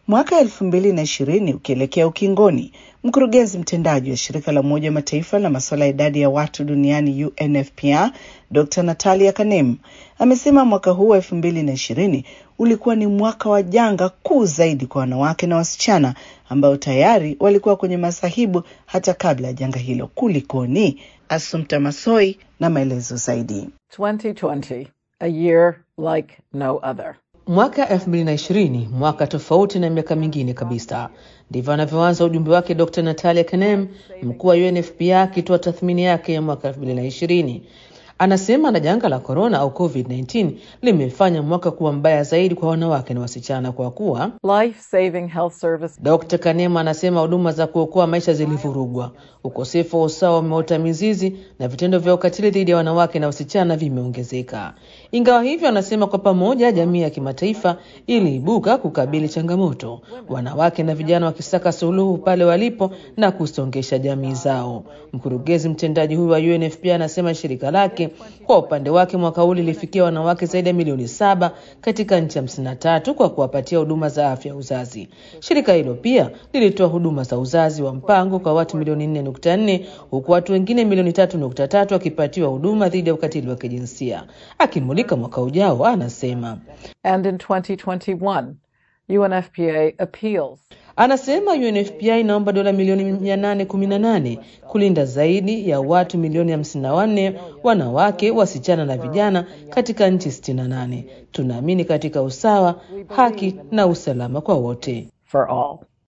Mwaka elfu mbili na ishirini ukielekea ukingoni, mkurugenzi mtendaji wa shirika la Umoja wa Mataifa la masuala ya idadi ya watu duniani UNFPA Dr. Natalia Kanem amesema mwaka huu wa elfu mbili na ishirini ulikuwa ni mwaka wa janga kuu zaidi kwa wanawake na wasichana ambao tayari walikuwa kwenye masahibu hata kabla ya janga hilo. Kulikoni? Assumpta Masoi na maelezo zaidi. 2020, a year like no other. Mwaka 2020 mwaka tofauti na miaka mingine kabisa. Ndivyo anavyoanza ujumbe wake Dr. Natalia Kanem, mkuu wa UNFPA akitoa tathmini yake ya mwaka 2020. Anasema na janga la korona au COVID-19 limefanya mwaka kuwa mbaya zaidi kwa wanawake na wasichana kwa kuwa Life saving health service. Dr. Kanema anasema huduma za kuokoa maisha zilivurugwa, ukosefu wa usawa umeota mizizi na vitendo vya ukatili dhidi ya wanawake na wasichana vimeongezeka. Ingawa hivyo, anasema kwa pamoja jamii ya kimataifa iliibuka kukabili changamoto, wanawake na vijana wakisaka suluhu pale walipo na kusongesha jamii zao. Mkurugenzi mtendaji huyu wa UNFPA anasema shirika lake kwa upande wake mwaka huu lilifikia wanawake zaidi ya milioni saba katika nchi hamsini na tatu kwa kuwapatia huduma za afya ya uzazi. Shirika hilo pia lilitoa huduma za uzazi wa mpango kwa watu milioni nne nukta nne huku watu wengine milioni tatu nukta tatu wakipatiwa huduma dhidi ya ukatili wa kijinsia. Akimulika mwaka ujao, anasema And in 2021, UNFPA appeals Anasema UNFPA inaomba dola milioni 818 kulinda zaidi ya watu milioni 54 wanawake, wasichana na vijana katika nchi 68. Tunaamini katika usawa, haki na usalama kwa wote. for all.